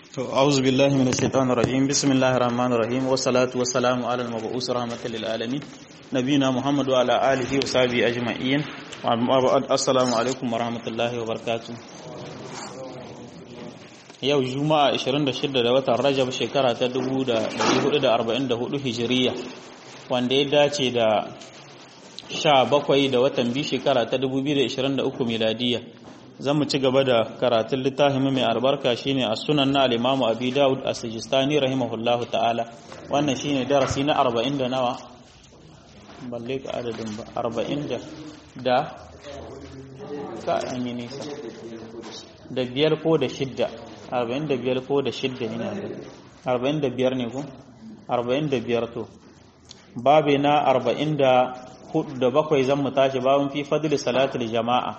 أعوذ بالله من الشيطان الرجيم بسم الله الرحمن الرحيم والصلاة والسلام على المبعوث رحمة للعالمين نبينا محمد وعلى آله وصحبه أجمعين السلام عليكم ورحمة الله وبركاته yau juma'a 26 da watan rajab shekara ta 1444 hijiriya wanda ya dace da 17 da watan biyu shekara ta 2023 miladiya zan mu ci gaba da karatun littafin mai albarka shine a sunan na al-imamu abi daud as-sijistani rahimahullahu ta'ala wannan shine darasi na 40 da nawa balle ka adadin ba 40 da da ka an yi nisa da biyar ko da shidda 45 ko da shidda ina da 45 ne ko 45 to babe na 40 da bakwai zan mu tashi babun fi fadli salatul jama'a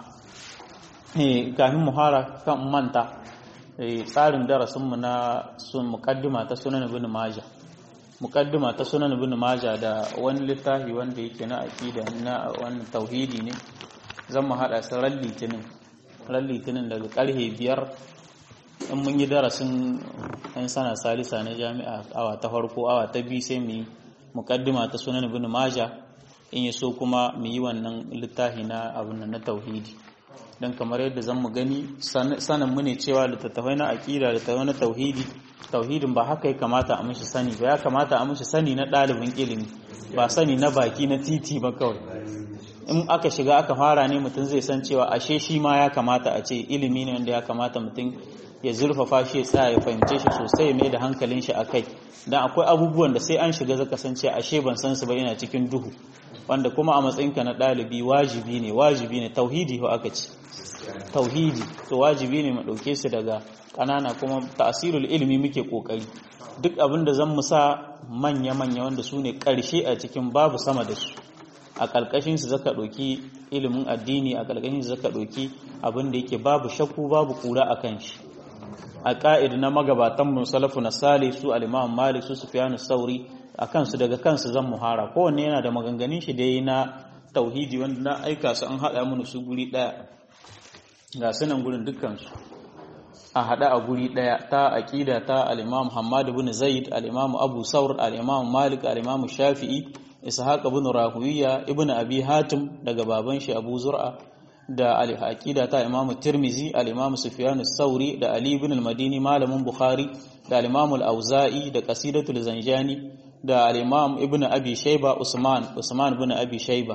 kafin muhara kan manta tsarin darasinmu na sun mukaddima ta sunan ibn majah mukaddima ta sunan ibn majah da wani littafi wanda yake na aqida na wannan tauhidi ne zan mu hada su ran litinin ran litinin daga karhe biyar in mun yi darasin yan sana salisa na jami'a awa ta farko awa ta biyu sai mu yi mukaddima ta sunan ibn majah in yi so kuma mu yi wannan littafi na abun na tauhidi don kamar yadda zan mu gani sanin mu ne cewa littattafai na aƙida littattafai na tauhidi tauhidin ba haka ya kamata a mishi sani ba ya kamata a mishi sani na ɗalibin ilimi ba sani na baki na titi ba kawai in aka shiga aka fara ne mutum zai san cewa ashe shi ma ya kamata a ce ilimi ne wanda ya kamata mutum ya zurfafa shi ya tsaya ya fahimce shi sosai ya mai da hankalin shi a kai don akwai abubuwan da sai an shiga zaka san cewa ashe ban san su ba yana cikin duhu wanda kuma a matsayinka na ɗalibi wajibi ne wajibi ne tauhidi ko aka ce tauhidi to wajibi ne mu ɗauke su daga ƙanana kuma ta'asirul ilimi muke ƙoƙari duk abin da zan mu sa manya-manya wanda su ne ƙarshe a cikin babu sama da su a ƙarƙashin su zaka ɗauki ilimin addini a ƙarƙashin su zaka ɗauki abin da yake babu shakku babu ƙura a kan shi a ƙa'id na magabatan mu salafu na sale su al-imam malik su sufyanu sauri a kansu daga kansu zan muhara kowanne yana da maganganun shi dai na tauhidi wanda na aika su an haɗa mana su guri ɗaya ga sunan gurin dukkansu a haɗa a guri ɗaya ta aƙida ta al'imam Hamad bin Zaid al'imam Abu Saur al'imam Malik al'imam Shafi'i Ishaq bin Rahuwiya ibn Abi Hatim daga baban shi Abu Zur'a da aƙida ta Imam Tirmizi al'imam Sufyan Sauri da Ali bin al-Madini malamin Bukhari da al'imam al-Auza'i da Qasidatul Zanjani da al'imam Ibn Abi Shayba Usman Usman bin Abi Shayba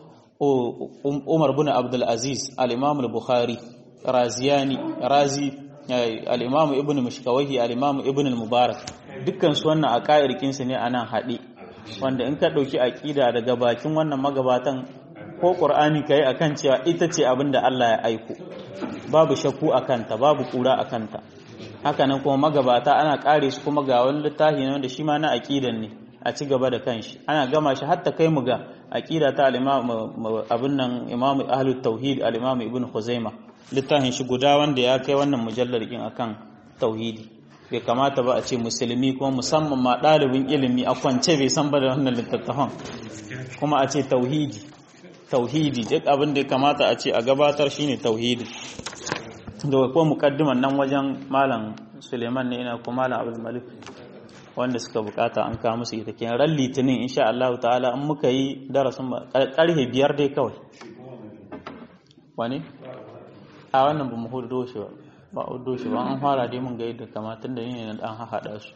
Umar bin Abdul Aziz al-Imam al-Bukhari Raziyani Razi al-Imam Ibn Mishkawahi al-Imam Ibn al-Mubarak dukkan su wannan aqairkin su ne anan haɗe wanda in ka dauki aqida daga bakin wannan magabatan ko Qur'ani kai akan cewa ita ce abinda Allah ya aiko babu shakku akan ta babu kura akan ta haka nan kuma magabata ana kare su kuma ga wani littafi ne wanda shi ma na aqidan ne a ci gaba da kanshi ana gama shi hatta kai mu ga aqida ta al-imam abun nan imam ahlut tauhid al-imam ibn khuzaima littafin shi guda wanda ya kai wannan mujallar din akan tauhidi bai kamata ba a ce musulmi kuma musamman ma ɗalibin ilimi a kwance bai san ba da wannan littattafan kuma a ce tauhidi tauhidi duk abin da ya kamata a ce a gabatar shine tauhidi da ko mukaddiman nan wajen malam suleiman ne ina kuma malam abdul malik wanda suka bukata an kawo musu ita kenan ran litinin insha Allah ta'ala in muka yi darasin karfe biyar dai kawai wani a wannan ba mu hudo shi ba ba hudo shi ba an fara dai mun ga yadda kamatun da ni ne na dan haɗa su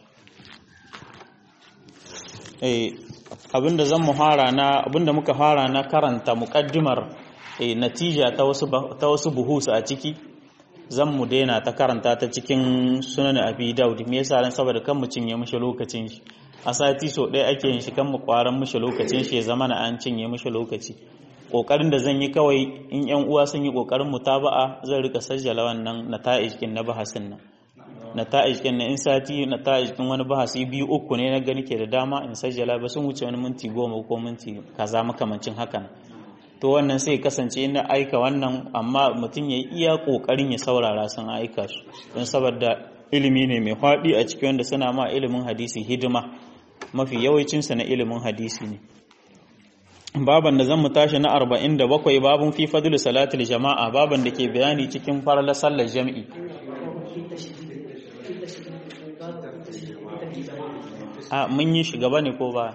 eh abinda zan mu fara na abinda muka fara na karanta muqaddimar eh natija ta wasu ta wasu buhusu a ciki zan mu daina ta karanta ta cikin sunan abi daud me yasa ran saboda kan mu cinye mishi lokacin shi a sati so ɗaya ake yin shi kan mu kwaran mishi lokacin shi ya zama na an cinye mishi lokaci kokarin da zan yi kawai in yan uwa sun yi kokarin mutaba'a zan rika sajjala wannan nata'ij kin na bahasin nan nata'ij kin na in sati nata'ij kin wani bahasi biyu uku ne na gani ke da dama in sajjala ba sun wuce wani minti goma ko minti kaza makamancin hakan to wannan sai kasance na aika wannan amma mutum ya iya kokarin ya saurara sun aika su don saboda ilimi ne mai faɗi a cikin wanda suna ma ilimin hadisi hidima mafi yawancinsa na ilimin hadisi ne baban da zan mu tashi na 47 babun fi fadlu salatul jama'a baban da ke bayani cikin farla sallar jami'i a mun yi shi gaba ne ko ba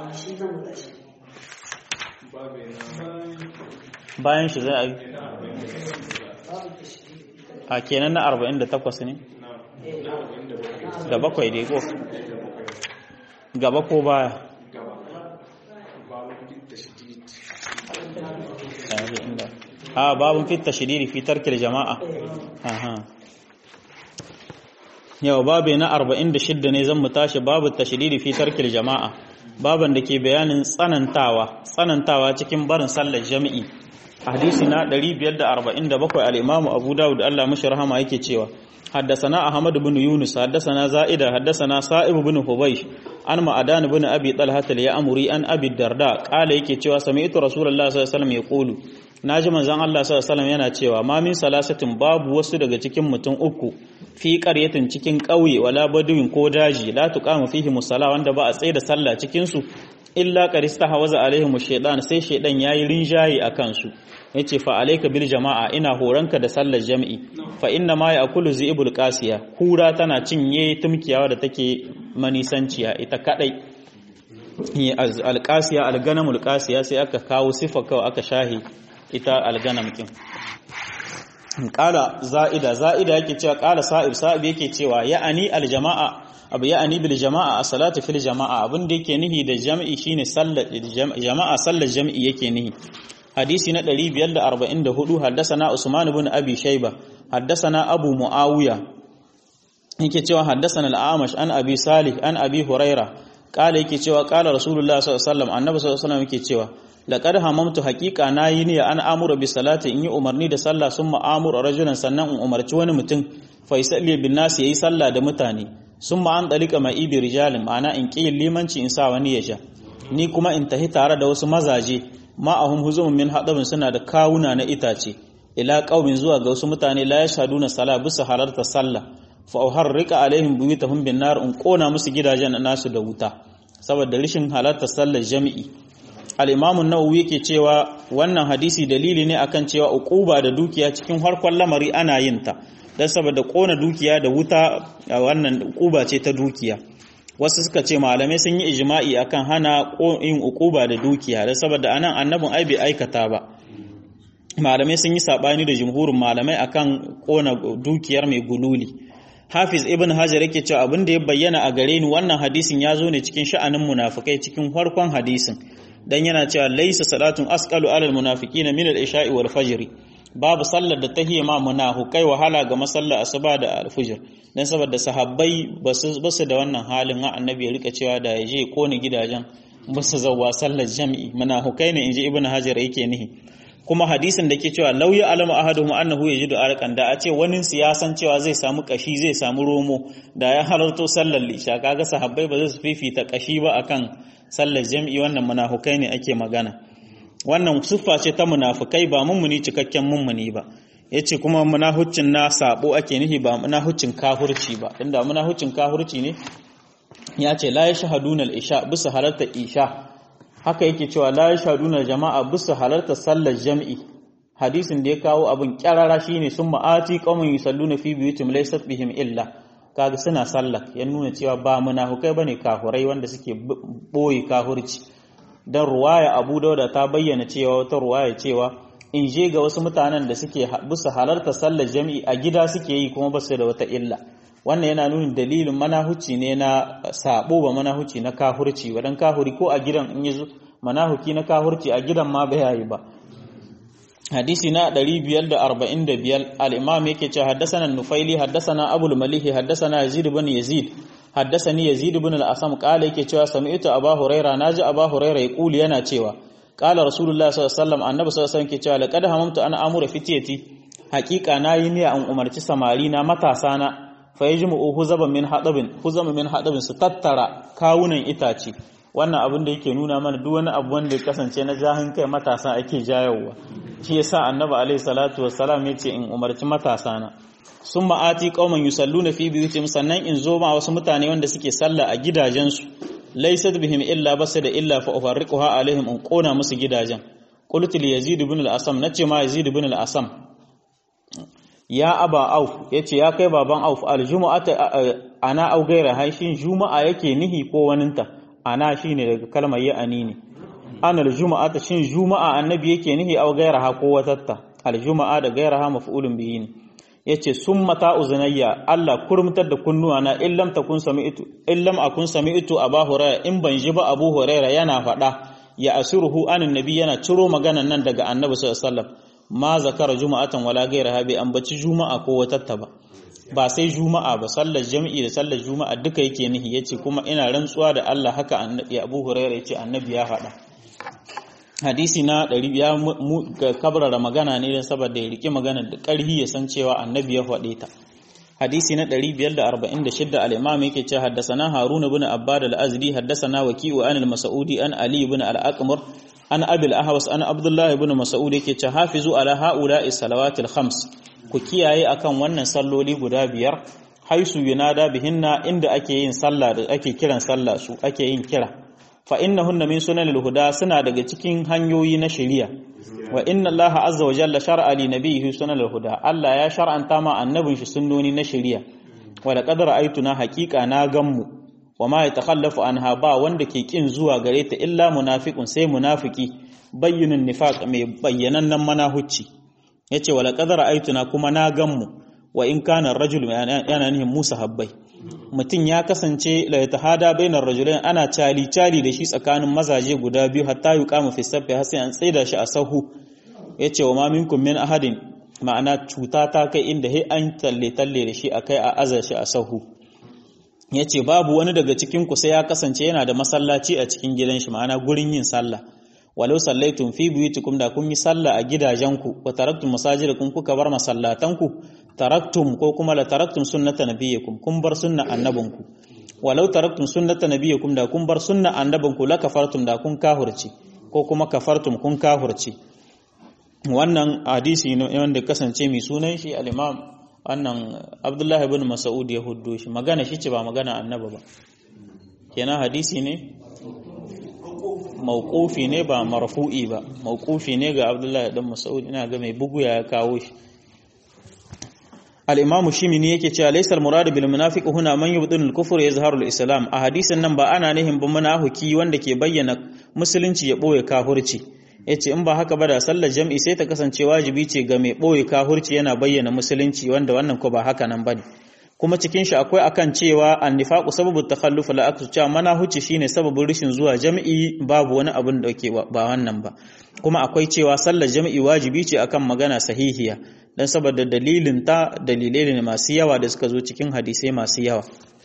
bayan shi zai a yi a kenan na 48 ne da bakwai dai ko gaba ko baya a babun fit tashdidi fi tarkil jama'a aha yau babu na 46 ne zan mu tashi babu tashdidi fi tarkil jama'a baban da ke bayanin tsanantawa tsanantawa cikin barin sallar jami'i hadisi na 547 al-Imam Abu Dawud Allah mashi rahama yake cewa حدثنا أحمد بن يونس حدثنا زائدة حدثنا صائب بن حبيش عن معدان بن أبي طلحة اليأمري عن أبي الدرداء قال يكي cewa سمعت رسول الله صلى الله عليه وسلم يقول naji manzon Allah sallallahu alaihi wasallam yana cewa ma min salasatin babu wasu daga cikin mutum uku fi qaryatin cikin ƙauye wala baduwin ko daji la tuqamu fihi musalla wanda ba a tsaye da sallah cikin su illa qarista hawaza alaihim shaytan sai shaydan yayi rinjaye akan su yace fa alayka bil jama'a ina horanka da sallar jami'i fa inna ma ya'kulu zibul qasiya kura tana cinye tumkiyawa da take manisanciya ita kadai alqasiya alganamul qasiya sai aka kawo sifa kawai aka shahi ita alganam kin qala za'ida za'ida yake cewa qala sa'ib sa'ib yake cewa ya'ani aljama'a abu ya'ani bil jama'a a salatu fil jama'a abin da yake nihi da jami'i shine sallar jama'a sallar jami'i yake nihi hadisi na 544 haddasana Usman ibn Abi Shayba haddasana Abu Muawiya yake cewa haddasana al-Amash an Abi Salih an Abi Huraira kala yake cewa kala Rasulullah sallallahu alaihi wasallam annabi sallallahu alaihi wasallam yake cewa laqad hamamtu haqiqa nayi niyya an amura bi salati in yi umarni da sallah summa amura rajulan sannan in umarci wani mutum fa yusalli bin nas yayi sallah da mutane summa an dalika ma'i bi rijalin ma'ana in ƙi limanci in sa wani ya sha ni kuma in tahi tare da wasu mazaje ma'ahum huzumun min hadabin suna da kawuna na itace ila qaumin zuwa ga wasu mutane la yashaduna sala bisa halarta sallah fa uharrika alaihim buyutahum bin nar in kona musu gidajen nasu da wuta saboda rishin halarta sallar jami'i al-imam an-nawawi yake cewa wannan hadisi dalili ne akan cewa uquba da dukiya cikin harkon lamari ana yin ta dan saboda kona dukiya da wuta wannan uquba ce ta dukiya wasu suka ce malamai sun yi ijma'i akan hana yin ukuba da dukiya da saboda anan annabin ai bai aikata ba malamai sun yi sabani da jumhurin malamai akan kona dukiyar mai gululi hafiz ibn hajar yake cewa abin da ya bayyana a gare ni wannan hadisin ya zo ne cikin sha'anin munafikai cikin farkon hadisin dan yana cewa laysa salatun asqalu alal munafiqina min al-isha'i wal fajr babu sallar da ta hiye ma munafukai wahala ga masallar asuba da alfujir dan saboda sahabbai basu da wannan halin ha annabi ya rika cewa da yaje kone gidajen basu zawwa sallar jami'i munafukai ne inji ibnu hajar yake nihi kuma hadisin da ke cewa lauya alama ahaduhum annahu yajidu arqan da a ce wani siyasan cewa zai samu kashi zai samu romo da ya halarto sallar lisha kaga sahabbai ba zai su fifita kashi ba akan sallar jami'i wannan munafukai ne ake magana wannan siffa ce ta munafukai ba mummuni cikakken mummuni ba yace kuma munahuccin na sabo ake nihi ba munahuccin kafirci ba inda munahuccin kafirci ne ya ce la yashhaduna al-isha bisa halarta isha haka yake cewa la yashhaduna jama'a bisa halarta sallar jam'i hadisin da ya kawo abin kyarara shine sun ma'ati qaumun yusalluna fi buyutim laysat bihim illa kaga suna sallah ya nuna cewa ba munafukai bane kafurai wanda suke boye kafirci dan ruwaya Abu Dauda ta bayyana cewa wata ruwaya cewa in je ga wasu mutanen da suke bisa halarta sallar jami'i a gida suke yi kuma basu da wata illa wannan yana nuna dalilin manahuci ne na sabo ba manahuci na kahurci wadan kahuri ko a gidan in yazo manahuki na kahurci a gidan ma bai yayi ba hadisi na 545 al-imam yake cewa haddathana nufaili haddathana abul malih haddathana yazid ibn yazid haddathani yazid ibn al-asam qala yake cewa sami'tu abu huraira naji abu huraira yaquli yana cewa qala rasulullah sallallahu alaihi wasallam annabi sallallahu alaihi wasallam ke cewa laqad hamamtu ana amura fitiyati haqiqa nayi niyya an umarci samari na matasa na fa yajmu'u huzaban min hadabin huzaban min hadabin su tattara kawunan itace wannan abin da yake nuna mana duk wani abu wanda ya kasance na jahin kai matasa ake jayowa shi yasa annabi alaihi salatu wassalam yace in umarci matasa na sun ma'ati qauman yusalluna fi buyutihim sannan in zo ma wasu mutane wanda suke sallah a gidajensu laysat bihim illa basu da illa fa ufarriquha alaihim in kona musu gidajen qultu li yazid ibn al-asam nace ma yazid ibn al-asam ya aba auf yace ya kai baban auf aljumu'ata ana au gaira haishin juma'a yake nihi ko waninta ana shine daga kalmar ya ani ne ana aljumu'ata shin juma'a annabi yake nihi au gaira ha ko watatta aljuma'a da gaira ha maf'ulun bihi ne yace summa ta uzunayya Allah kurmutar da kunnuwa na illam takun sami'tu illam akun sami'tu aba hurairah in ban ji ba abu hurairah yana faɗa ya asiruhu anin nabi yana ciro maganan nan daga annabi sallallahu alaihi wasallam ma zakara juma'atan wala gairaha bai ambaci juma'a ko watatta ba ba sai juma'a ba sallar jami'i da sallar juma'a duka yake nihi yace kuma ina rantsuwa da Allah haka annabi Abu Hurairah yace annabi ya faɗa hadisi na 100 ya kabrara magana ne dan saboda ya rike magana da ƙarhi ya san cewa annabi ya faɗe ta hadisi na 546 al-imam yake cewa haddathana harun ibn abbad al-azdi haddathana waqi'u an al-mas'udi an ali ibn al-aqmar an abil ahwas an abdullahi ibn mas'ud yake ce hafizu ala haula'i salawatil khams ku kiyaye akan wannan salloli guda biyar haisu yunada bihinna inda ake yin sallah da ake kiran sallah su ake yin kira fa innahunna min sunanil huda suna daga cikin hanyoyi na shari'a wa inna allaha azza wa jalla shar'a li nabiyhi sunanil huda Allah ya shar'anta ma annabin shi sunnoni na shari'a wa laqad ra'aytuna haqiqa na gammu wa ma ya takhallafu anha ba wanda ke kin zuwa gare ta illa munafiqun sai munafiki bayyinun nifaq mai bayyanannen manahucci yace wala qadara aituna kuma na ganmu wa in kana rajul yana nihin Musa habbai mutum ya kasance la yatahada bainar rajulain ana cali cali da shi tsakanin mazaje guda biyu hatta yuqamu fi safi har sai an tsaida shi a sahu yace wa ma minkum min ahadin ma'ana cuta ta kai inda he an talle talle da shi akai a azar shi a sahu ya ce babu wani daga cikinku sai ya kasance yana da masallaci a cikin gidan shi ma'ana gurin yin sallah walau sallaitun fi buyutikum da kun yi sallah a gidajenku wa taraktum masajidakum kuka bar masallatanku taraktum ko kuma la taraktum sunnata nabiyikum kun bar sunna annabinku walau taraktum sunnata nabiyikum da kun bar sunna annabinku la kafartum da kun kahurci ko kuma kafartum kun kahurci wannan hadisi ne wanda kasance mai sunan shi al-imam wannan abdullahi ibn mas'ud ya huddo shi magana shi ce ba magana annaba ba kenan hadisi ne mauqufi ne ba marfu'i ba mauqufi ne ga abdullahi ibn mas'ud ina ga mai bugu ya kawo shi al-imam shimini yake cewa laysa al-murad bil munafiq huna man yubdinu al-kufr yazharu al-islam a hadisin nan ba ana nihin ba munafiki wanda ke bayyana musulunci ya boye kafirci yace in ba haka ba da sallar jam'i sai ta kasance wajibi ce ga mai boye kahurci yana bayyana musulunci wanda wannan ko ba haka nan bane kuma cikin shi akwai akan cewa annifaqu sababu takhalluf la aksu cewa mana huce shine sababin rishin zuwa jam'i babu wani abin da ke ba wannan ba kuma akwai cewa sallar jam'i wajibi ce akan magana sahihiya dan saboda dalilin ta dalilai ne masu yawa da suka zo cikin hadisai masu yawa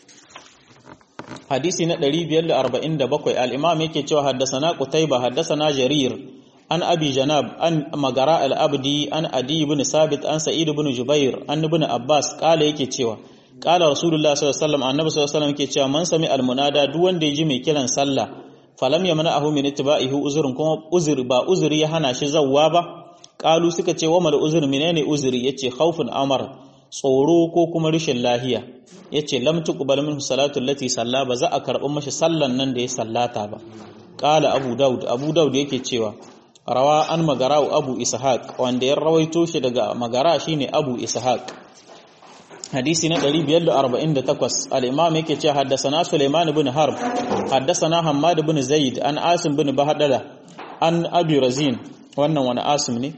hadisi na 547 al-imam yake cewa haddasana qutayba haddasana jarir an abi janab an magara al-abdi an adi ibn sabit an sa'id ibn jubair an ibn abbas kala yake cewa kala rasulullah sallallahu alaihi wasallam annabi sallallahu alaihi wasallam yake cewa man sami al-munada duk wanda yaji mai kiran sallah falam yamna'ahu min ittiba'ihi uzrun kuma uzuri ba uzuri ya hana shi zawwa ba kalu suka ce wa mal uzuri menene uzuri yace khaufun amar tsoro ko kuma rashin lahiya yace lam tuqbal minhu salatu allati salla ba za a karɓi mashi sallan nan da ya sallata ba qala abu daud abu daud yake cewa rawa an magara'u abu ishaq wanda ya rawaito shi daga magara shine abu ishaq hadisi na 548 al-imam yake cewa haddathana sulaiman ibn harb haddathana hammad ibn zaid an asim ibn bahdala an abi razin wannan wani asim ne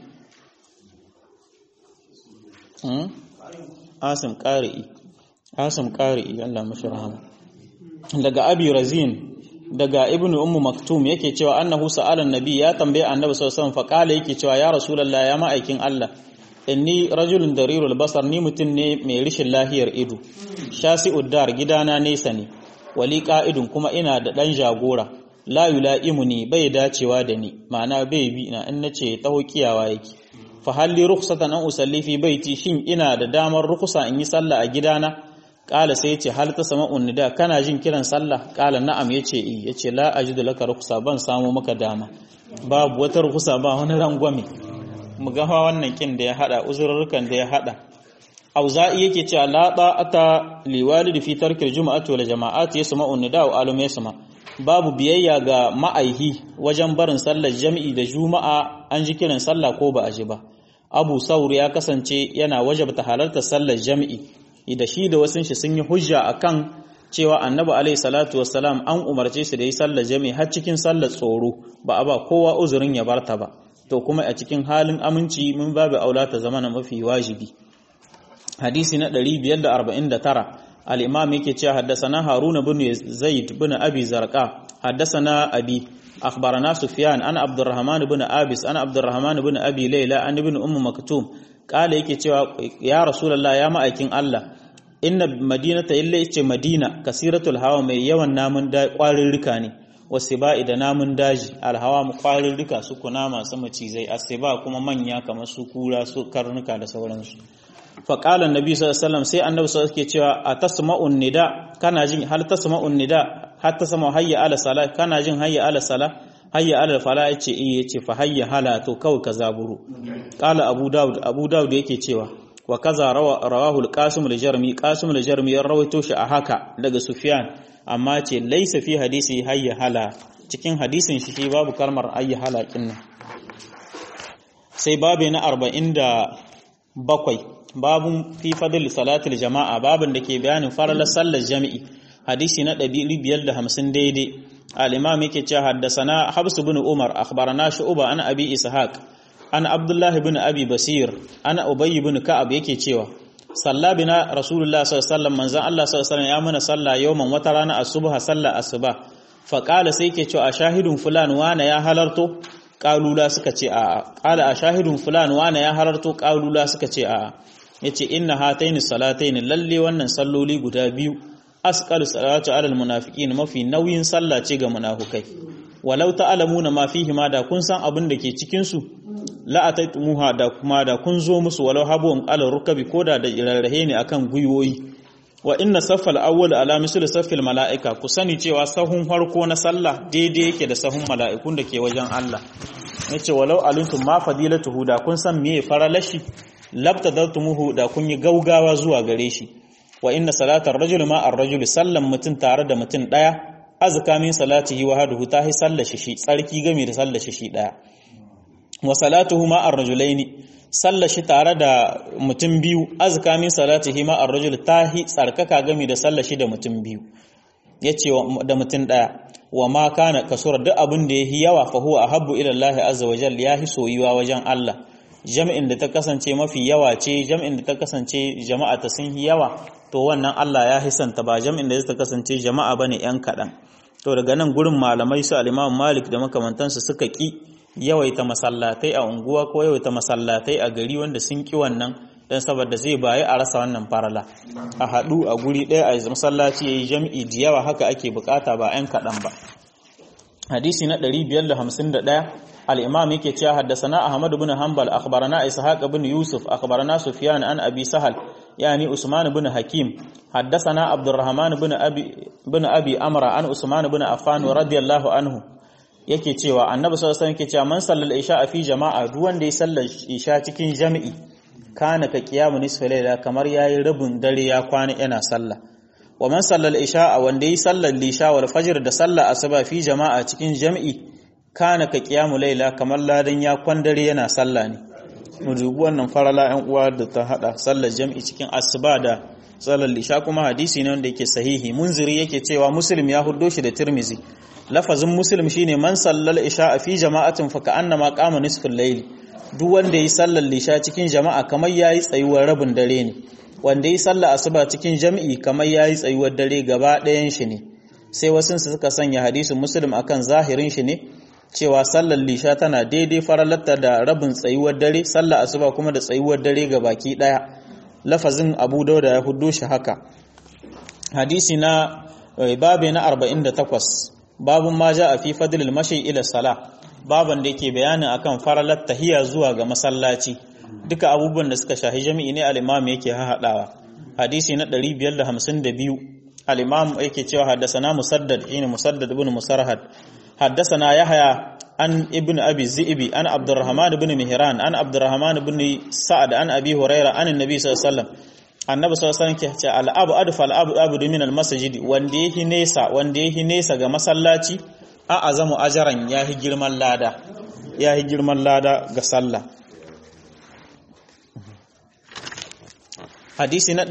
asim qari'i asim qari'i Allah mashi rahama daga abi razin daga ibn ummu maktum yake cewa annahu sa'ala annabi ya tambaye annabi sallallahu alaihi wasallam fa kala yake cewa ya rasulullah ya ma'aikin Allah inni rajulun darirul basar ni mutun ne mai rishin lahiyar ido shasi'ud dar gidana nesa ne wali qa'idun kuma ina da dan jagora la yula'imuni bai dacewa da ni ma'ana bai bi na in nace taho kiyawa yake fa halli rukhsatan an usalli fi baiti shin ina da damar rukhsa in yi sallah a gidana kala sai yace hal ta sama'un nida kana jin kiran sallah kala na'am yace eh yace la ajidu laka rukhsa ban samu maka dama babu wata rukhsa ba wani rangwame mu ga wannan kin da ya hada uzurrukan da ya hada auza'i yake cewa la ta'ata liwalidi fi tarkil juma'ati wal jama'ati yasma'un nida wa alum yasma babu biyayya ga ma'aihi wajen barin sallar jami'i da juma'a an ji kiran sallah ko ba a ji ba abu saur ya kasance yana wajabta halartar sallar jami'i da shi da wasun shi sun yi hujja akan cewa annabi alaihi salatu wassalam an umarce shi da yi sallar jami'i har cikin sallar tsoro ba a ba kowa uzurin ya barta ba to kuma a cikin halin aminci mun babu aula ta zama na mafi wajibi hadisi na 549 al-imam yake cewa haddasana haruna bin zaid bin abi zarqa haddasana abi akhbarana sufyan ana abdurrahman bin abis ana abdurrahman bin abi layla an ibn umm maktum kala yake cewa ya rasulullah ya ma'aikin Allah inna madinata illa yace madina kasiratul hawa mai yawan namun da kwarin rika ne wasiba'i da namun daji alhawa mu kwarin rika su kuna masu macizai asiba kuma manya kamar su kura su karnuka da sauransu faƙalar nabi sallallahu sai annabi sallallahu ke cewa a tasma'un nida kana jin hal tasma'un nida har ta sama hayya ala sala kana jin hayya ala sala hayya ala fala yace eh yace fa hayya hala to kawai ka zaburu qala abu daud abu daud yake cewa wa kaza rawahu al-qasim al-jarmi qasim al-jarmi ya rawaito shi a haka daga sufyan amma ce laysa fi hadisi hayya hala cikin hadisin shi shi babu kalmar hayya hala kinnan sai babu na 47 babun fi fadl salatul jama'a babun da ke bayanin faralar sallar jami'i hadisi na 550 daidai al-imam yake cewa haddasana habs ibn umar akhbarana shu'ba an abi ishaq an abdullah ibn abi basir an ubay ibn ka'ab yake cewa salla bina rasulullah sallallahu alaihi wasallam manzon Allah sallallahu alaihi wasallam ya muna salla yawman wata rana asubha salla asuba fa qala sai yake cewa ashahidun fulan wana ya halarto qalula suka ce a'a qala ashahidun fulan wana ya halarto qalula suka ce a'a yace inna hataini salataini lalle wannan salloli guda biyu asqalu salatu alal munafiqin mafi nauyin sallah ce ga munafukai walau ta'lamuna ma fihi ma da kun san abin da ke cikin su la ataitumuha da kuma da kun zo musu walau habun alal rukabi koda da irarrahe ne akan guyoyi wa inna saffal awwal ala misl saffil malaika ku sani cewa sahun farko na sallah daidai yake da sahun mala'ikun da ke wajen Allah yace walau alintum ma fadilatuhu da kun san meye faralashi labtadartumuhu da kun yi gaugawa zuwa gare shi wa inna salatar rajul ma ar-rajul sallan mutun tare da mutun daya azka min salatihi wa haduhu tahi sallashi shi tsarki game da sallashi shi daya wa salatuhu ma ar-rajulaini sallashi tare da mutum biyu azka min salatihi ma ar-rajul tahi tsarkaka game da sallashi da mutum biyu yace da mutum daya wa ma kana kasura duk abin da yahi yawa fa huwa ahabbu ila Allah azza wa jalla yahi soyuwa wajen Allah jam'in da ta kasance mafi yawa ce jam'in da ta kasance jama'a ta sun yi yawa to wannan Allah ya hisanta ba jam'in da ta kasance jama'a bane yan kaɗan to daga nan gurin malamai su al-Imam Malik da makamantansu suka ki yawaita masallatai a unguwa ko yawaita masallatai a gari wanda sun ki wannan dan saboda zai bayi a rasa wannan farala a haɗu a guri ɗaya a masallaci yayi jam'i da yawa haka ake bukata ba yan kaɗan ba hadisi na 551 الإمام يكي تشا حدثنا أحمد بن حنبل أخبرنا إسحاق بن يوسف أخبرنا سفيان عن أبي سهل يعني عثمان بن حكيم حدثنا عبد الرحمن بن أبي بن أبي أمر عن عثمان بن عفان رضي الله عنه yake cewa annabi sallallahu alaihi wasallam yake cewa man sallal isha fi jama'a duk wanda ya sallar isha cikin jami'i kana ka qiyamu nisfa layla kamar yayi rabin dare ya kwana yana sallah wa man sallal isha wanda ya sallar lisha wal fajr da sallar asuba fi jama'a cikin jami'i kana ka kiyamu laila kamar ladan ya kwandare yana sallah ne mu dubi wannan farala ɗan uwa da ta hada sallar jam'i cikin asuba da sallar lisha kuma hadisi ne wanda yake sahihi munziri yake cewa muslim ya huddo shi da tirmizi lafazin muslim shine man sallal isha fi jama'atin fa ka'annama qama nisful layl duk wanda yi sallar lisha cikin jama'a kamar yayi tsayuwar rabin dare ne wanda yi sallar asuba cikin jam'i kamar yayi tsayuwar dare gaba ɗayan shi ne sai wasu suka sanya hadisin muslim akan zahirin shi ne cewa sallar lisha tana daidai faralatta da rabin tsayuwar dare sallar asuba kuma da tsayuwar dare ga baki daya lafazin abu dauda ya hudo shi haka hadisi na babe na 48 babun ma ja a fi fadlil mashi ila sala baban da yake bayanin akan faralar tahiya zuwa ga masallaci duka abubuwan da suka shahi jami'i ne al-imam yake haɗawa hadisi na 552 al-imam yake cewa haddasa musaddad shine musaddad ibn musarhad حدثنا يحيى عن ابن أبي الزئبي عن عبد الرحمن بن مهران عن عبد الرحمن بن سعد عن أبي هريرة عن النبي صلى الله عليه وسلم annabi sallallahu alaihi wasallam ke ce al'abu adfa al'abu abu min al-masjid wanda yake nesa wanda yake nesa ga masallaci a azamu ajaran yahi girman lada yahi girman lada ga sallah hadisi na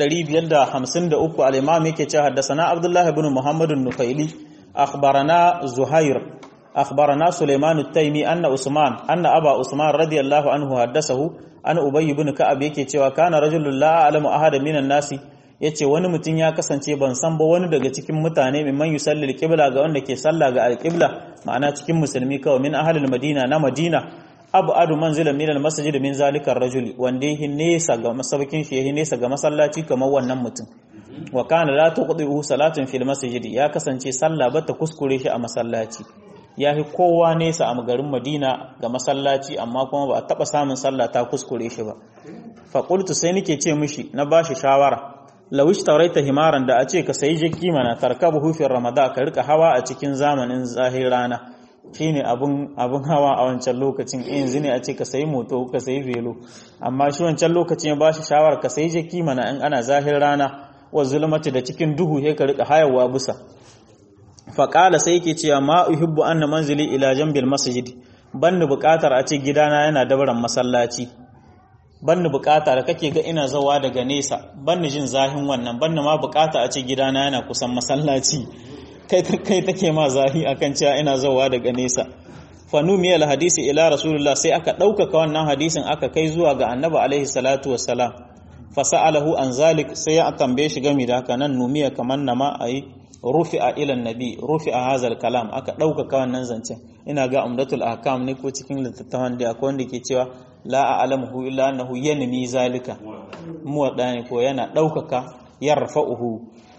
553 al-imam yake cewa haddathana abdullah ibn muhammad an-nufaili akhbarana zuhair akhbarana sulaiman at-taymi anna usman anna aba usman radiyallahu anhu haddathahu an ubay ibn ka'ab yake cewa kana rajulun la a'lamu ahada minan nasi yace wani mutum ya kasance ban san ba wani daga cikin mutane mimman yusalli al-qibla ga wanda ke sallah ga al-qibla ma'ana cikin musulmi kawai min ahlil madina na madina abu adu manzila min al-masjid min zalika ar-rajuli wanda yake nesa ga masabakin shi yake nesa ga masallaci kamar wannan mutum wa kana la tuqdihu salatun fil masjid ya kasance sallah bata kuskure shi a masallaci yahi kowa nesa a garin Madina ga masallaci amma kuma ba a taba samun sallah ta kuskure shi ba fa qultu sai nake ce mishi na bashi shawara law ishtaraita himaran da a ce ka sayi jaki mana tarkabuhu fi ramadan ka rika hawa a cikin zamanin zahir rana shine abun abun hawa a wancan lokacin yanzu ne a ce ka sayi moto ka sayi velo amma shi wancan lokacin ya bashi shawar ka sayi jaki mana in ana zahir rana wa zulmati da cikin duhu sai ka rika hayawa busa fa qala sai yake cewa ma uhibbu anna manzili ila jambil masjid banni bukatar a ce gidana yana dabaran masallaci banni bukata da kake ga ina zawa daga nesa banni jin zahin wannan banni ma bukata a ce gidana yana kusan masallaci kai take ma zahi akan cewa ina zawa daga nesa fanu miyal hadisi ila rasulullah sai aka ɗaukaka wannan hadisin aka kai zuwa ga annabi alaihi salatu wassalam fasa'alahu an zalik sai ya tambaye shi game da haka nan numiya kamar nama ayi rufi'a ila nabi rufi'a hazal kalam aka ɗaukaka wannan zancen ina ga umdatul ahkam ne ko cikin littattafan da akwai wanda ke cewa la a'lamuhu illa annahu yanmi zalika muwadda ne ko yana ɗaukaka yarfa'uhu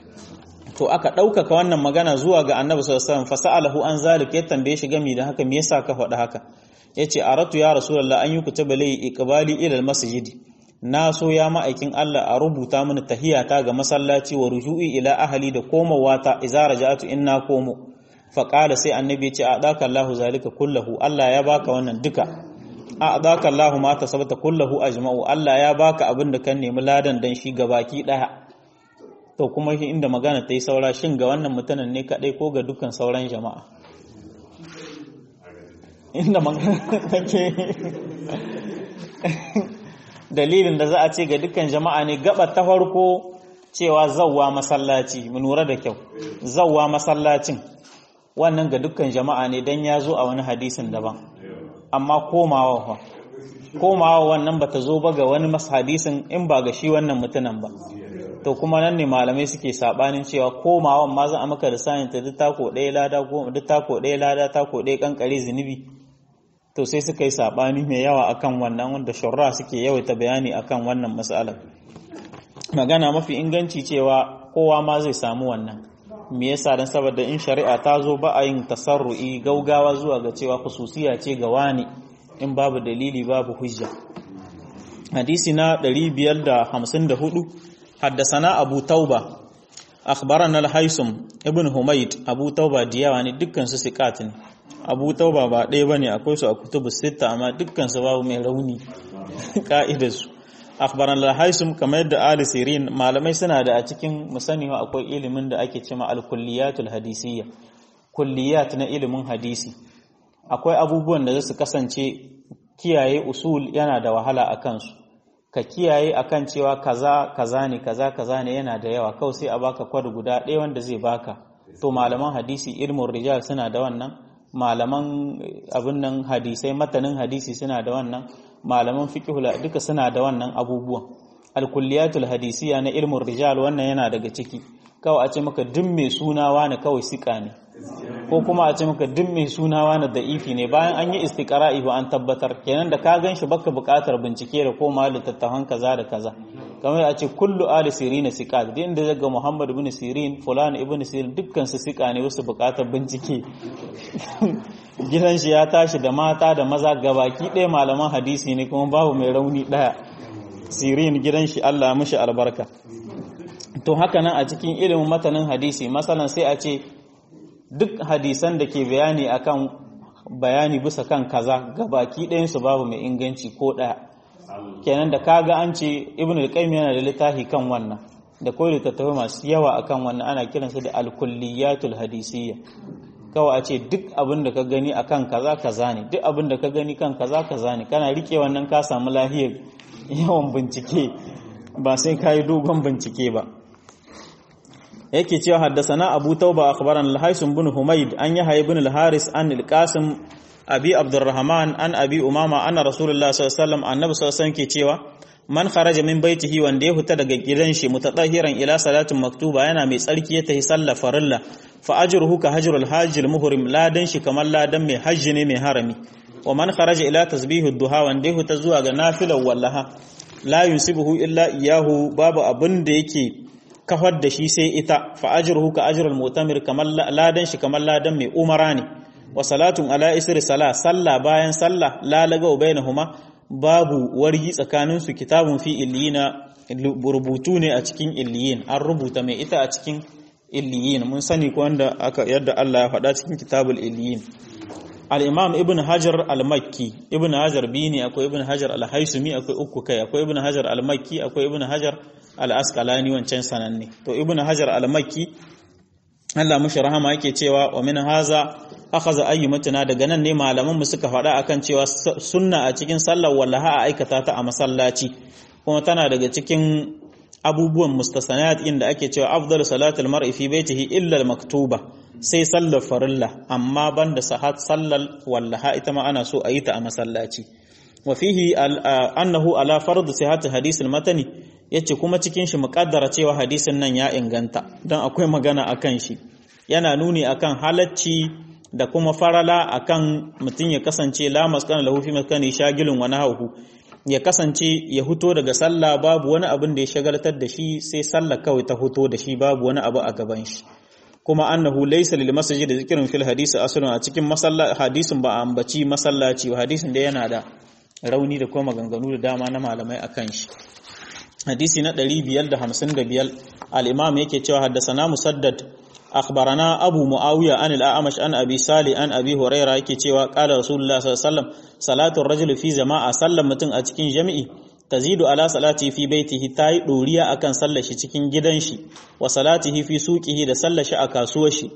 to aka ɗaukaka wannan magana zuwa ga annabi sallallahu alaihi wasallam fasa'alahu an zalik ya tambaye shi gami da haka me yasa ka faɗa haka yace aratu ya rasulullah an yi kutaba lai iqbali ila almasjid na so ya ma'aikin Allah a rubuta mini tahiyata ga masallaci wa ruju'i ila ahli da komawa ta idza raja'tu inna komo fa qala sai annabi ya ce adaka Allahu zalika kullahu Allah ya baka wannan duka adaka Allahu ma tasabata kullahu ajma'u Allah ya baka abin da kan nemi ladan dan shi gabaki daya to kuma shi inda magana ta yi saura shin ga wannan mutanen ne kaɗai ko ga dukkan sauran jama'a inda magana take dalilin da za a ce ga dukkan jama'a ne gaba ta farko cewa zawwa masallaci mu lura da kyau zawwa masallacin wannan ga dukkan jama'a ne dan ya zo a wani hadisin daban amma komawa fa komawa wannan bata zo ba ga wani hadisin in ba ga shi wannan mutunan ba to kuma nan ne malamai suke sabanin cewa komawan ma za a maka da sanin ta duk tako ɗaya lada ko duk tako ɗaya lada tako ɗaya kankare zunubi to sai suka yi sabani mai yawa akan wannan wanda shurra suke yawaita bayani akan wannan mas'alar magana mafi inganci cewa kowa ma zai samu wannan me yasa dan saboda in shari'a ta zo ba a yin tasarru'i gaugawa zuwa ga cewa khususiya ce ga wani in babu dalili babu hujja hadisi na 554 حدثنا أبو توبة أخبرنا الحيسم ابن حميد أبو توبة ديواني دكان سسكات أبو توبة با ɗaya bane akwai su a kutubu sita amma dukkan su babu mai rauni ka'idar su akhbaran al-haisum kamar yadda ali sirin malamai suna da a cikin musani akwai ilimin da ake cewa al-kulliyatul hadisiyya kulliyat na ilimin hadisi akwai abubuwan da su kasance kiyaye usul yana da wahala a kansu ka kiyaye akan cewa kaza kaza ne kaza kaza ne yana da yawa kawai sai a baka kwad guda ɗaya wanda zai baka to malaman hadisi ilmin rijal suna da wannan malaman abin nan hadisai matanin hadisi suna da wannan malaman fiqhul duka suna da wannan abubuwan alkulliyatul hadisiya na ilmin rijal wannan yana daga ciki kawai a ce maka duk mai suna wani kawai sika ne ko kuma a ce maka duk mai suna wani da'ifi ne bayan an yi istiqra'i ba an tabbatar kenan da ka ganshi baka buƙatar bincike da koma littattafan kaza da kaza kamar a ce kullu ali sirin siqat din da daga muhammad ibn sirin fulan ibn sirin dukkan su sika ne wasu buƙatar bincike gidan shi ya tashi da mata da maza gabaki ɗaya malaman hadisi ne kuma babu mai rauni ɗaya sirin gidan shi Allah mishi albarka to haka nan a cikin ilimin matanin hadisi masalan sai a ce duk hadisan da ke bayani akan bayani bisa kan kaza gabaki ɗayansu babu mai inganci ko ɗaya kenan da kaga an ce ibn al-qayyim yana da littafi kan wannan da kawai littattafai masu yawa akan wannan ana kiransa da al-kulliyatul hadisiyya kawai a ce duk abin da ka gani akan kaza kaza ne duk abin da ka gani kan kaza kaza ne kana rike wannan ka samu lahiyar yawan bincike ba sai kai dogon bincike ba yake cewa haddasana abu tauba akhbaran al-haisun bin humayd an yahya ibn al-haris an al-qasim abi abdurrahman an abi umama anna rasulullah sallallahu alaihi wasallam annabi sallallahu alaihi wasallam ke cewa man kharaja min baitihi wanda ya huta daga gidan shi mutadahiran ila salatin maktuba yana mai tsarki ya tahi sallar farilla fa ajruhu ka hajrul hajjil muhrim ladan shi kamar ladan mai hajji ne mai harami wa man kharaja ila tasbihu duha wanda ya huta zuwa ga nafilar wallaha la yusibuhu illa iyahu babu abin da yake kafar da shi sai ita fa ajruhu ka ajrul mu'tamir kamar ladan shi kamar ladan mai umara ne wa salatun ala isri sala salla bayan salla la laga bainahuma babu wargi tsakanin su kitabun fi illiyina rubutu ne a cikin illiyin an rubuta mai ita a cikin illiyin mun sani ko wanda aka yadda Allah ya faɗa cikin kitabul illiyin al-imam ibn hajar al-makki ibn hajar bini akwai ibn hajar al-haisumi akwai uku kai akwai ibn hajar al-makki akwai ibn hajar al-asqalani wancan sananne to ibn hajar al-makki Allah mushi rahama yake cewa wa min haza akhadha ayyumatuna daga nan ne malaman mu suka faɗa akan cewa sunna a cikin sallar wallaha a aikata ta a masallaci kuma tana daga cikin abubuwan mustasanat inda ake cewa afdalu salatul mar'i fi baitihi illa al-maktuba sai sallar farilla amma banda sahat sallar wallaha ita ma ana so a yi ta a masallaci wa fihi annahu ala fardu sihhati hadith al-matani yace kuma cikin shi muqaddara cewa hadisin nan ya inganta dan akwai magana akan shi yana nuni akan halacci da kuma farala akan mutum ya kasance la maskana lahu fi maskani shagilun wa nahahu ya kasance ya huto daga sallah babu wani abin da ya shagaltar da shi sai sallah kawai ta huto da shi babu wani abu a gaban shi kuma annahu laysa lil masjid zikrun fil hadisi aslun a cikin masallaci hadisin ba ambaci masallaci ba hadisin da yana da rauni da kuma maganganu da dama na malamai akan shi hadisi na 555 al-imam yake cewa haddasana musaddad akhbarana abu muawiya an al-a'mash an abi sali an abi huraira yake cewa qala rasulullah sallallahu alaihi wasallam salatu ar-rajuli fi jama'a sallan mutum a cikin jami'i tazidu ala salati fi baitihi tayi doriya akan sallar shi cikin gidan shi wa salatihi fi suqihi da sallar shi a kasuwar shi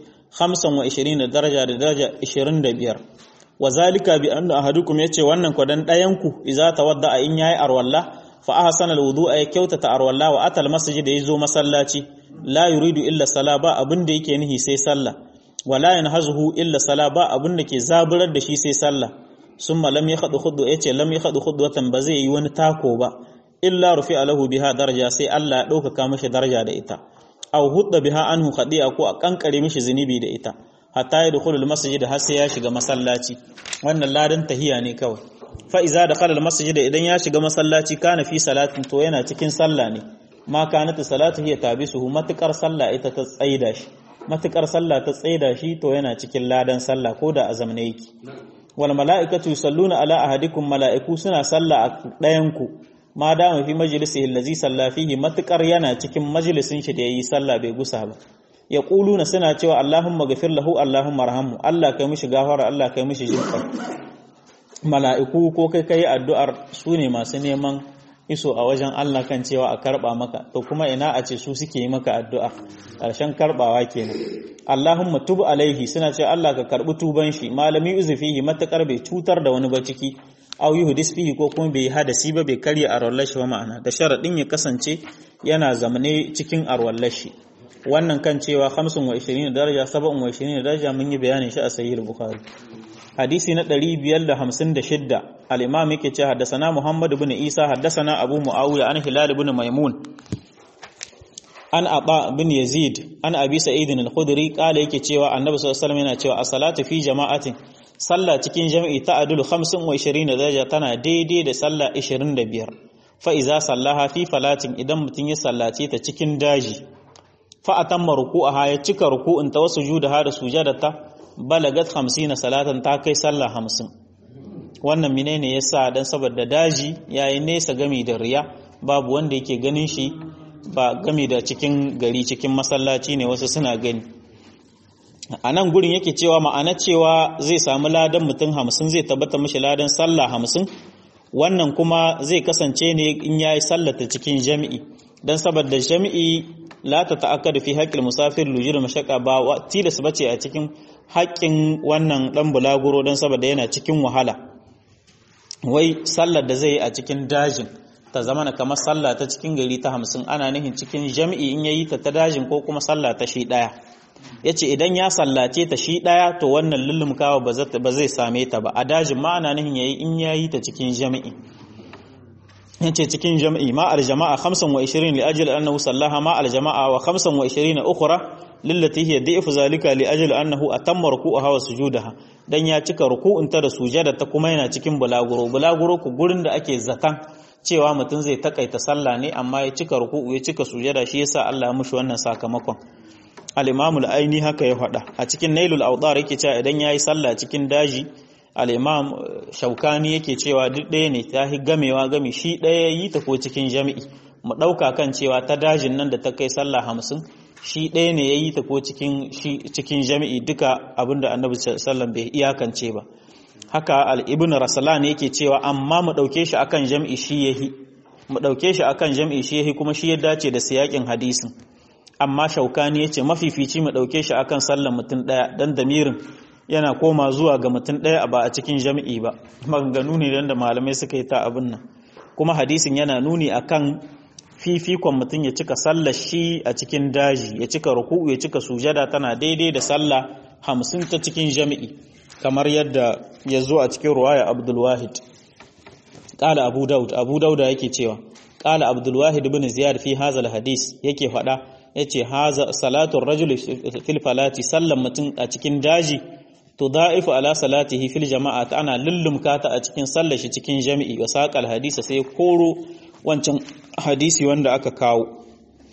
25 daraja da daraja 25 wa zalika bi anna ahadukum yace wannan kwadan dayan ku idza tawadda in yayi arwalla fa ahsana alwudu'a ya kyautata arwalla wa atal masjid da yazo masallaci la yuridu illa sala ba abin da yake nihi sai sallah wala yanhazuhu illa sala ba abin da ke zaburar da shi sai sallah summa lam yakhdu khudwa yace lam yakhdu khudwatan ba zai yi wani tako ba illa rufi alahu biha daraja sai Allah ya dauka mishi daraja da ita aw hudda biha anhu khadi'a ko a kankare mishi zunubi da ita hatta ya dukhulul masjid har sai ya shiga masallaci wannan ladan tahiya ne kawai fa iza dakhala al masjid idan ya shiga masallaci kana fi salatin to yana cikin sallah ne ma kanat salatu hiya tabisuhu matukar sallah ita ta tsaida shi matukar sallah ta tsaida shi to yana cikin ladan sallah ko da azamne yake wal mala'ikatu yusalluna ala ahadikum mala'iku suna sallah a ɗayan ku ma dama fi majlisihi allazi salla fihi matukar yana cikin majalisin shi da yayi sallah bai gusa ba yaquluna suna cewa allahumma ghafir lahu allahumma arhamhu allah kai mishi gafara allah kai mishi jinka mala'iku ko kai kai addu'ar su ne masu neman iso a wajen Allah kan cewa a karba maka to kuma ina a ce su suke yi maka addu'a ƙarshen karbawa kenan Allahumma tub alaihi suna cewa Allah ka karbi tuban shi malami uzufihi matakar bai cutar da wani ba ciki aw yuhdis fihi ko kuma bai hadasi ba bai karya arwallar shi ba ma'ana da sharadin ya kasance yana zamane cikin arwallar shi wannan kan cewa 25 daraja 27 daraja mun yi bayanin shi a sahih bukhari hadisi na 556 al-imam yake ce haddasana Muhammad ibn Isa haddasana Abu Muawiya an Hilal ibn Maimun an Aba bin Yazid an Abi Sa'id al-Khudri kala yake cewa Annabi sallallahu alaihi wasallam yana cewa as-salatu fi jama'atin sallah cikin jami'i ta adulu 25 daraja tana daidai da sallah 25 fa iza sallaha fi falatin idan mutun ya sallace ta cikin daji fa atamma ruku'aha ya cika ruku'un ta wasu judaha da sujadata balagat hamsina salatan ta kai sallah hamsin wannan menene yasa dan saboda daji yayi nesa gami da riya babu wanda yake ganin shi ba gami da cikin gari cikin masallaci ne wasu suna gani a nan gurin yake cewa ma'ana cewa zai samu ladan mutum hamsin zai tabbata mashi ladan sallah hamsin wannan kuma zai kasance ne in yayi sallata cikin jami'i dan saboda jami'i la ta ta'akkadu fi haqqil musafir lujur mashaqqa ba tilas bace a cikin haƙƙin wannan ɗan bulaguro don saboda yana cikin wahala wai sallar da zai yi a cikin dajin ta zama na kamar sallah ta cikin gari ta hamsin ana nihin cikin jam'i in yayi ta ta dajin ko kuma sallah ta shi ɗaya ya ce idan ya sallace ta shi ɗaya to wannan lullumkawa ba zai same ta ba a dajin ma ana nihin yayi in yayi ta cikin jam'i ya ce cikin jam'i ma aljama'a 25 li ajil annahu sallaha ma aljama'a wa 25 ukhra lillati hiya da'ifu zalika li ajil annahu atamma ruku'aha wa sujudaha dan ya cika ruku'un ta da sujada ta kuma yana cikin bulaguro bulaguro ku gurin da ake zatan cewa mutum zai takaita sallah ne amma ya cika ruku'u ya cika sujada shi yasa Allah ya mushi wannan sakamakon al-Imam al-Aini haka ya faɗa a cikin Nailul Awdar yake cewa idan yayi sallah cikin daji al-Imam Shaukani yake cewa duk ɗaya ne ta hi gamewa gami shi ɗaya yi ta ko cikin jami'i mu ɗauka kan cewa ta dajin nan da ta kai sallah hamsin shi ɗaya ne ya yi ta ko cikin jami'i duka abinda annabi sallam bai iyakance ba haka al'ibin rasala ne yake cewa amma mu ɗauke shi akan jami'i shi ya yi mu ɗauke shi akan jami'i shi ya yi kuma shi ya dace da siyakin hadisin amma shaukani ya ce mafifici mu ɗauke shi akan sallan mutum ɗaya don damirin yana koma zuwa ga mutum ɗaya ba a cikin jami'i ba maganganu ne don da malamai suka yi ta abin nan kuma hadisin yana nuni akan fifikon mutum ya cika sallar shi a cikin daji ya cika ruku'u ya cika sujada tana daidai da sallah hamsin ta cikin jami'i kamar yadda ya zo a cikin ruwaya abdulwahid ƙala abu daud abu dauda yake cewa ƙala abdulwahid bin ziyar fi hazal hadis yake faɗa ya ce haza salatun rajul fil falati sallan mutum a cikin daji to da'ifu ala salatihi fil jama'a ta ana lullumka ta a cikin sallar shi cikin jami'i wa saqal hadisa sai koro wancan hadisi wanda aka kawo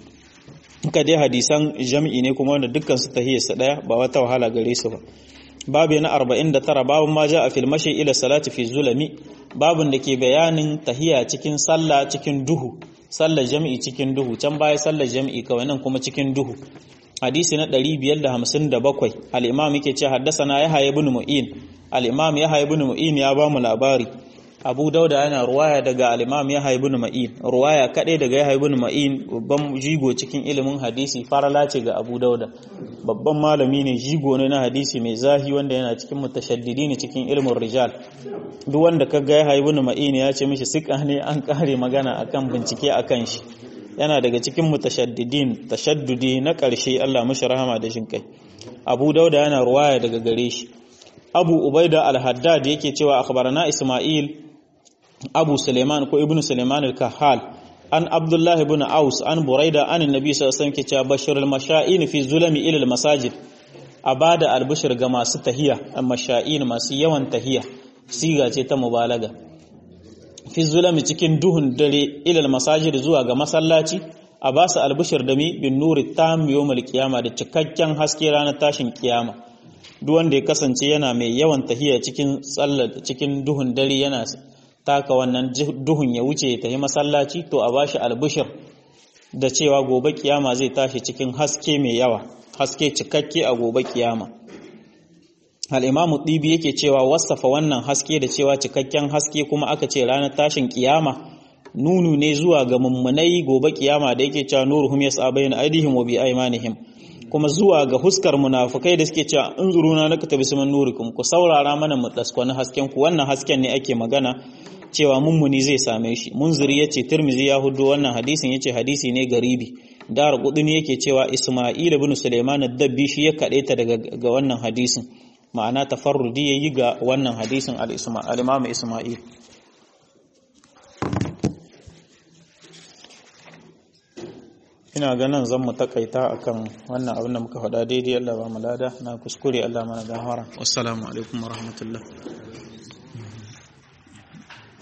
ka dai hadisan jami'i ne kuma wanda dukkan su tahiyarsa daya ba wata wahala gare su ba babu na 49 babun ma ja a filmashi ila salati fi zulami babun da ke bayanin tahiya cikin sallah cikin duhu sallar jami'i cikin duhu can baya sallar jami'i kawai nan kuma cikin duhu hadisi na 557 al-imam yake ce haddasana yahya ibn mu'in al-imam yahya ibn mu'in ya ba mu labari abu dauda yana ruwaya daga al-imam yahya ibn ma'in ruwaya kadai daga yahya ibn ma'in babban jigo cikin ilimin hadisi farala ce ga abu dauda babban malami ne jigo ne na hadisi mai zahi wanda yana cikin mutashaddidi ne cikin ilimin rijal duk wanda kaga yahya ibn ma'in ya ce mishi sika ne an kare magana akan bincike akan shi yana daga cikin mutashaddidin tashaddudi na ƙarshe Allah mashi rahama da shin kai Abu Dauda yana ruwaya daga gare shi Abu Ubaida al-Haddad yake cewa akhbarana Isma'il Abu Suleiman ko Ibn Suleiman al-Kahal an Abdullah ibn Aus an Buraida an Annabi sallallahu alaihi wasallam ke cewa bashirul masha'in fi zulami ila al-masajid abada al-bushr ga masu tahiya al-masha'in masu yawan tahiya siga ce ta mubalaga fi zulami cikin duhun dare ilal masajid zuwa ga masallaci a ba su albishir da mi bin nuri tam yawmal qiyama da cikakken haske ranar tashin kiyama duk wanda ya kasance yana mai yawan tahiya cikin tsallar cikin duhun dare yana taka wannan duhun ya wuce ya tafi masallaci to a bashi albishir da cewa gobe kiyama zai tashi cikin haske mai yawa haske cikakke a gobe kiyama al'imamu ɗibi yake cewa wasafa wannan haske da cewa cikakken haske kuma aka ce ranar tashin kiyama nunu ne zuwa ga mummunai gobe kiyama da yake cewa nuruhum yas'a bayna aydihim wa bi aymanihim kuma zuwa ga huskar munafukai da suke cewa in zuruna naka tabi suman nurikum ku saurara mana mu daskwani hasken ku wannan hasken ne ake magana cewa mummuni zai same shi munziri yace tirmizi ya hudu wannan hadisin yace hadisi ne garibi dar qudni yake cewa isma'il ibn sulaiman ad-dabbi shi ya kadaita daga ga wannan hadisin ma'ana tafarrudi yayi ga wannan hadisin al-imam isma'il ina ganin zan mu takaita akan wannan abin da muka faɗa daidai Allah ba mu lada na kuskure Allah mana gafara wassalamu alaikum warahmatullahi